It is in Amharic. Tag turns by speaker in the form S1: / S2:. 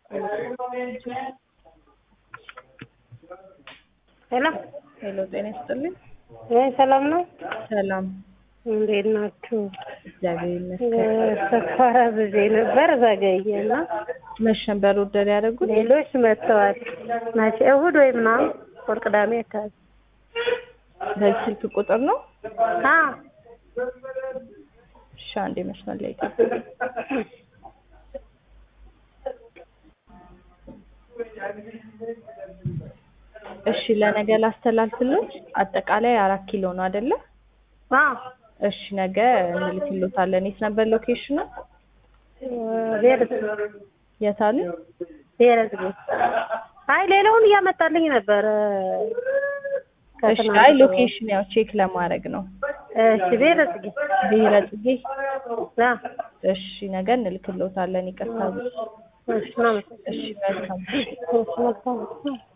S1: ሄሎ
S2: ሄሎ ጤና ይስጥልኝ።
S1: ወይ ሰላም ነው?
S2: ሰላም
S1: እንዴት ናችሁ?
S2: እግዚአብሔር ይመስገን።
S1: ስኳር አዝዤ ነበር ዘገየና
S2: መች ነበር ኦርደር ያደረጉት?
S1: ሌሎች መጥተዋል። መቼ እሑድ ወይ ምናምን ወር ቅዳሜ አካባቢ።
S2: በዚህ ስልክ ቁጥር ነው?
S1: አ
S2: እሺ አንዴ መስመር ላይ ጠብቅ። እሺ ለነገ ላስተላልፍልሽ። አጠቃላይ አራት ኪሎ ነው አይደለ?
S1: አ
S2: እሺ ነገ እንልክሎታለን። የት ነበር ሎኬሽኑ?
S1: ብሔረሰብ
S2: የት አሉ?
S1: ብሔረሰብ አይ ሌላውን እያመጣልኝ ነበር።
S2: እሺ አይ ሎኬሽን ያው ቼክ ለማድረግ ነው።
S1: እሺ ብሔረሰብ
S2: ብሔረ ጽጌ።
S1: አ
S2: እሺ ነገ እንልክሎታለን። ይቅርታ።
S1: እሺ ነው
S2: እሺ መልካም
S1: እሺ መልካም